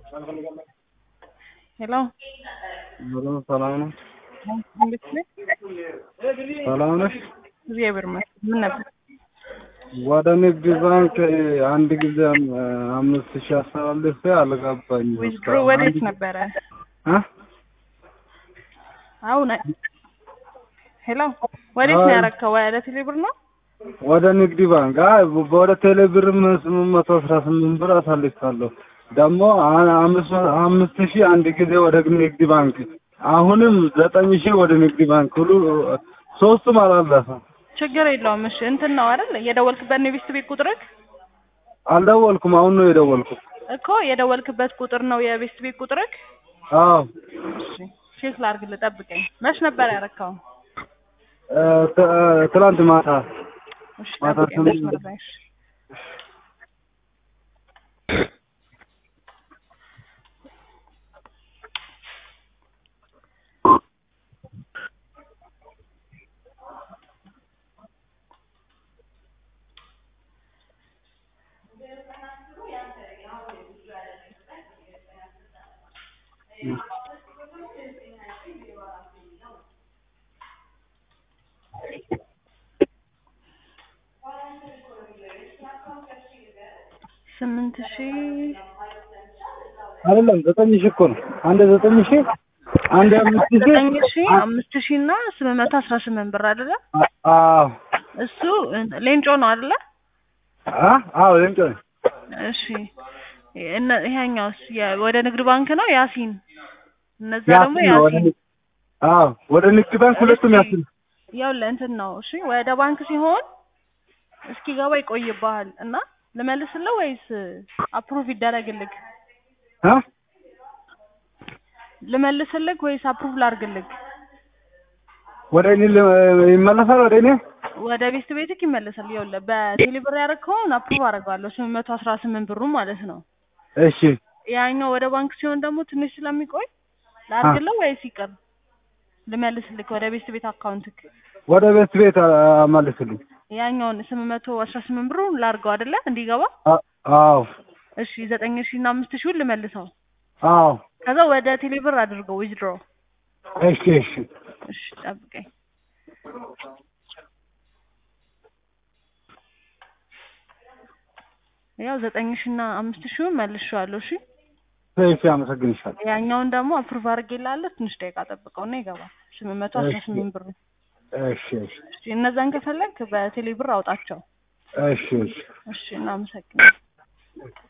ሄሎ ሄሎ ሰላም ነው? እንዴት ነህ? ሰላም ነሽ? እግዚአብሔር ይመስገን። ምን ነበር? ወደ ንግድ ባንክ አንድ ጊዜ አምስት ሺህ አስተላልፌ አልገባኝም። ዊዝድሮ ወዴት ነበረ? እ አሁን ሄሎ ወዴት ነው ያረከው? ወደ ቴሌብር ነው? ወደ ንግድ ባንክ አይ ወደ ቴሌ ብርም ስምንት መቶ አስራ ስምንት ብር አሳልፋለሁ። ደግሞ አ- አምስት አምስት ሺህ አንድ ጊዜ ወደ ንግድ ባንክ አሁንም ዘጠኝ ሺህ ወደ ንግድ ባንክ ሁሉ ሶስቱም አላለፈም። ችግር የለውም። እሺ እንትን ነው አይደል? የደወልክበት ነው የቤስት ቤት ቁጥርህ አልደወልኩም። አሁን ነው የደወልኩት። እኮ የደወልክበት ቁጥር ነው የቤስት ቤት ቁጥርህ። አዎ እሺ ቼክ ላድርግልህ፣ ጠብቀኝ። መች ነበር ያረካው? እ ት- ትላንት ማታ እሺ ማታ ጠብቀኝ። ስምንት መስመር ላይ እሺ። ስምንት ሺህ አይደለም ዘጠኝ ሺህ እኮ ነው። አንድ ዘጠኝ ሺህ አንድ አምስት ሺህ ዘጠኝ ሺህ አምስት ሺህ እና ስምንት መቶ አስራ ስምንት ብር አይደለ? አ- አዎ እሱ ሌንጮ ነው አይደለ? አ አዎ ሌንጮ ነኝ። እሺ እነ ይሄኛውስ የ- ወደ ንግድ ባንክ ነው ያሲን። እነዛ ደግሞ ያሲን ነው ወደ ያሲን ንግድ አዎ ወደ ንግድ ባንክ ሁለቱም እሺ፣ ያሲን ያው ለእንትን ነው። እሺ ወደ ባንክ ሲሆን እስኪገባ ይቆይብሃል እና ልመልስልህ ወይስ አፕሩቭ ይደረግልህ? አ ልመልስልህ ወይስ አፕሩቭ ላድርግልህ? ወደ እኔ ል- ይመለሳል ወደ እኔ ወደ ቤስት ቤትክ ይመለሳል። ይኸውልህ በቴሌ ብር ያደረግከውን አፕሩቭ አደርገዋለሁ ስምንት መቶ አስራ ስምንት ብሩ ማለት ነው። እሺ ያኛው ወደ ባንክ ሲሆን ደግሞ ትንሽ ስለሚቆይ ላድርግልህ ወይስ ይቅር? ልመልስልህ ወደ ቤስት ቤት አካውንትክ ወደ ቤት ቤት አ- አመልስልኝ። ያኛውን ስምንት መቶ አስራ ስምንት ብሩ ላድርገው አይደለ እንዲገባ። አ- አዎ እሺ ዘጠኝ ሺህ እና አምስት ሺውን ልመልሰው። አዎ ከዛ ወደ ቴሌ ብር አድርገው ዊዝድሮ። እሺ እሺ እሺ ጠብቀኝ። ያው ዘጠኝ ሺህ እና አምስት ሺውን መልሼዋለሁ። እሺ እሺ አመሰግንሻለሁ። ያኛውን ደግሞ አፕሩቭ አድርጌልሃለሁ። ትንሽ ደቂቃ ጠብቀውና ይገባል። ስምንት መቶ አስራ ስምንት ብር። እሺ እሺ እሺ እነዛን ከፈለግ በቴሌ ብር አውጣቸው። እሺ እሺ እሺ እናመሰግናለን።